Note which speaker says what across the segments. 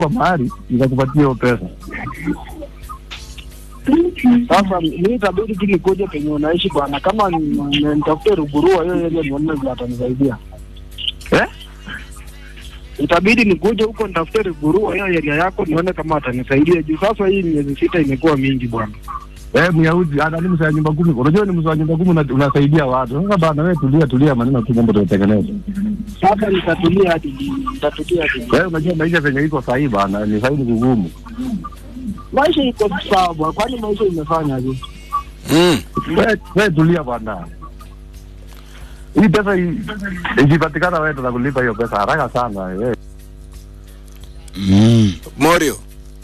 Speaker 1: kwa mahali nikakupatia hiyo pesa.
Speaker 2: Sasa mi itabidi tu nikuje penye unaishi bwana, kama ni- ni- nitafute Rugurua hiyo area nione vile atanisaidia.
Speaker 1: Eh?
Speaker 2: Itabidi nikuje huko nitafute Rugurua hiyo area yako nione kama atanisaidia juu sasa hii miezi sita imekuwa mingi bwana.
Speaker 1: Eh, Myahudi ana ni msa wa nyumba kumi. Unajua ni msa wa nyumba kumi una- unasaidia watu. Sasa bana wewe tulia tulia maneno tu mambo tutatengeneza.
Speaker 2: Sasa nitatulia hadi nitatulia hadi
Speaker 1: Wewe unajua maisha venye iko sahihi bana, ni sahihi ni kugumu.
Speaker 2: maisha iko sawa bwana, kwani maisha imefanya aje?
Speaker 3: Mm.
Speaker 1: Wewe wewe tulia bwana. Hii pesa hii ikipatikana wewe tutakulipa hiyo pesa haraka sana wewe.
Speaker 4: Mm.
Speaker 3: Morio,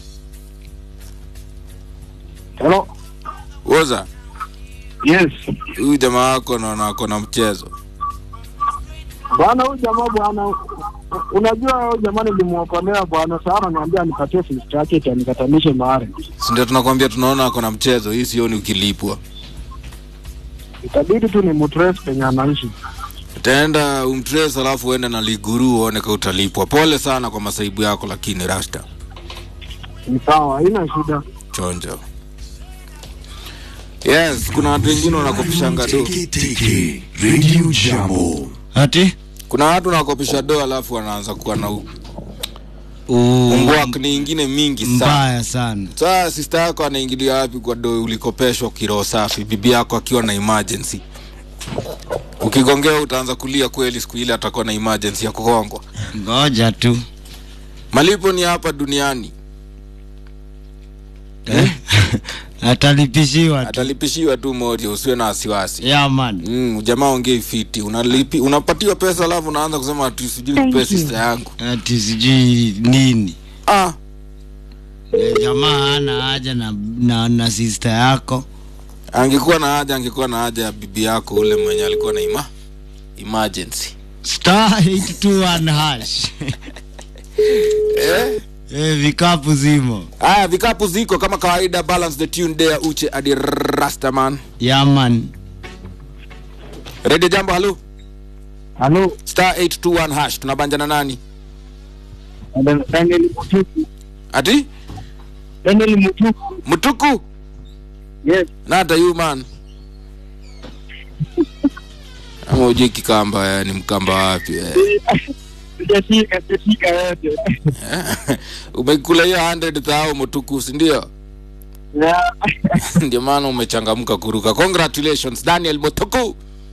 Speaker 2: Hello.
Speaker 3: woza
Speaker 2: Yes.
Speaker 3: huyu jamaa wako naona ako na mchezo.
Speaker 2: Bwana huyu jamaa bwana, unajua huyu jamaa nilimwokolea bwana, sana ananiambia nipatie sister yake eti anikatanishe mahari.
Speaker 3: Si ndio tunakwambia tunaona ako na mchezo. Hii sioni ukilipwa.
Speaker 2: Itabidi tu ni mutrace penye anaishi.
Speaker 3: Utaenda umtrace alafu uende na liguru uone ka utalipwa. Pole sana kwa masaibu yako, lakini Rasta
Speaker 2: Ni sawa, haina shida.
Speaker 3: chonjo. Yes, kuna watu wengine wanakopishanga do.
Speaker 4: Tiki Radio Jambo. Ati?
Speaker 3: Kuna watu wanakopisha do alafu wanaanza kuwa na u-
Speaker 4: U-
Speaker 3: umbwak ni ingine mingi sana.
Speaker 4: mbaya sana.
Speaker 3: Saa sister yako anaingilia wapi kwa do ulikopeshwa kiroho safi, bibi yako akiwa na emergency. Ukigongea utaanza kulia kweli, siku ile atakuwa na emergency ya kugongwa.
Speaker 4: Ngoja tu.
Speaker 3: Malipo ni hapa duniani,
Speaker 4: Eh? Atalipishiwa tu.
Speaker 3: atalipishiwa tu moja, usiwe na wasiwasi.
Speaker 4: Yeah man.
Speaker 3: Mm, jamaa ongei fiti, unalipi unapatiwa pesa alafu unaanza kusema ati sijui nikupe sister yangu.
Speaker 4: Ati sijui nini.
Speaker 3: Ah,
Speaker 4: Eh, Jamaa hana haja na, na, na sister yako.
Speaker 3: angekuwa na haja, angekuwa na haja ya bibi yako ule mwenye alikuwa na ima emergency.
Speaker 4: Star 821 hash.
Speaker 3: Eh?
Speaker 4: Eh, vikapu zimo.
Speaker 3: Haya, vikapu ziko kama kawaida. Balance the tune there, uche adi Rastaman.
Speaker 4: Yeah man.
Speaker 3: Radio Jambo, halo
Speaker 2: Halo,
Speaker 3: star 821 hash, tunabanja nani?
Speaker 2: Daniel Mutuku.
Speaker 3: Ati
Speaker 2: Daniel Mutuku.
Speaker 3: mtuku
Speaker 2: Yes.
Speaker 3: nata you man ama ujui kikamba eh, ni mkamba wapi eh?
Speaker 2: Sijashika, sijashika yote.
Speaker 3: umekula hiyo 100 thao mtuku si ndio
Speaker 2: Yeah.
Speaker 3: ndio maana umechangamka kuruka congratulations daniel motuku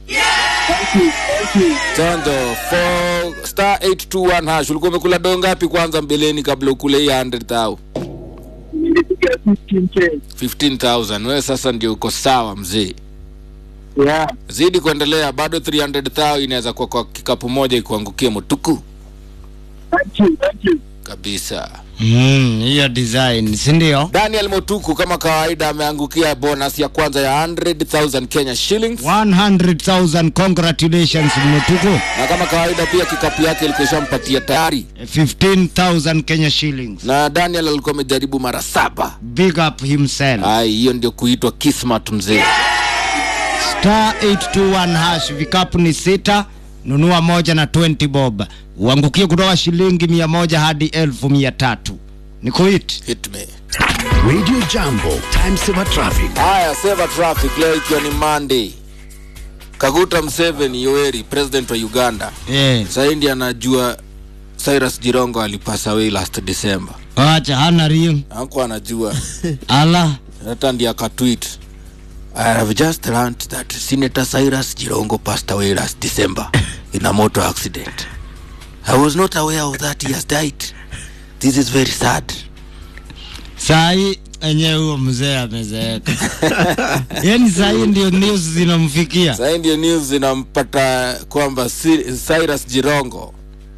Speaker 3: chanzo for star 821 hash ulikuwa umekula doo ngapi kwanza mbeleni kabla ukule hii 100 thao
Speaker 2: Nilipiga 15K.
Speaker 3: 15000 wewe sasa ndio uko sawa mzee
Speaker 2: Yeah.
Speaker 3: zidi kuendelea bado 300 thao inaweza kuwa kwa kikapu moja ikuangukie mutuku
Speaker 2: Thank you, thank you.
Speaker 3: kabisa
Speaker 4: Mm, hiyo design, si ndio?
Speaker 3: daniel motuku kama kawaida ameangukia bonus ya kwanza ya 100000 kenya shillings
Speaker 4: 100,000 congratulations Mutuku.
Speaker 3: na kama kawaida pia kikapu yake ilikuwa ishampatia tayari
Speaker 4: 15,000 Kenya shillings.
Speaker 3: na daniel alikuwa amejaribu mara saba
Speaker 4: Big up himself.
Speaker 3: ai hiyo ndio kuitwa kismat mzee
Speaker 4: Star 821 hash vikapu ni sita, nunua moja na 20 bob. Uangukie kutoka shilingi mia moja hadi elfu mia tatu. Ni kuit.
Speaker 3: hit me
Speaker 5: Radio Jambo, time saver traffic.
Speaker 3: haya seva traffic leo ikiwa ni monday kaguta mseveni yoweri president wa uganda
Speaker 4: Eh,
Speaker 3: sahii ndi anajua cyrus jirongo alipasa away last december
Speaker 4: wacha hana ring.
Speaker 3: ako anajua
Speaker 4: Ala.
Speaker 3: hata ndi akatwit I have just learned that Senator Cyrus Jirongo passed away last December in a motor accident. I was not aware of that he has died. This is very sad.
Speaker 4: Sahi enye huo mzee amezeeka. Yaani sahi ndio news zinamfikia.
Speaker 3: Sasa ndio news zinampata kwamba Si- Cyrus Jirongo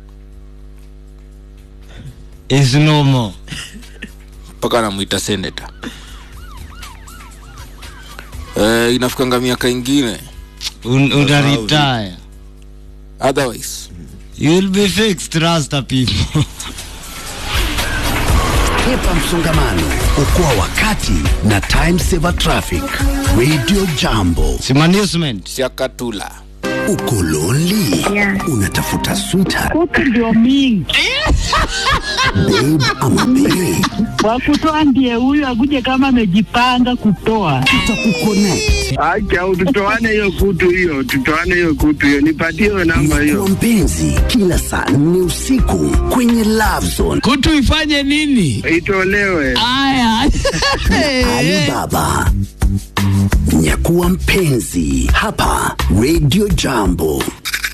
Speaker 4: Is no more.
Speaker 3: mpaka anamuita senator. Eh, inafikanga miaka ingine
Speaker 4: Un, una retire.
Speaker 3: otherwise
Speaker 4: You'll be fixed, Rasta people.
Speaker 5: Hepa msongamano, okoa wakati na time saver traffic. Radio Jambo.
Speaker 4: Simanagement.
Speaker 3: siakatula
Speaker 5: Uko lonely?
Speaker 6: Yeah.
Speaker 5: Unatafuta sweetheart,
Speaker 6: Kuku ndio mingi
Speaker 5: babe ama bae?
Speaker 6: wakutoa ndiye huyu akuje kama amejipanga kutoa.
Speaker 5: Tutakuconnect.
Speaker 2: Acha tutoane hiyo kutu hiyo, tutoane hiyo kutu hiyo, nipatie hiyo namba
Speaker 5: Kwa
Speaker 2: hiyo.
Speaker 5: mpenzi, kila saa nne usiku kwenye Love Zone.
Speaker 4: kutu ifanye nini
Speaker 2: Itolewe.
Speaker 4: aya
Speaker 5: Alibaba. Nyakuwa mpenzi hapa Radio Jambo.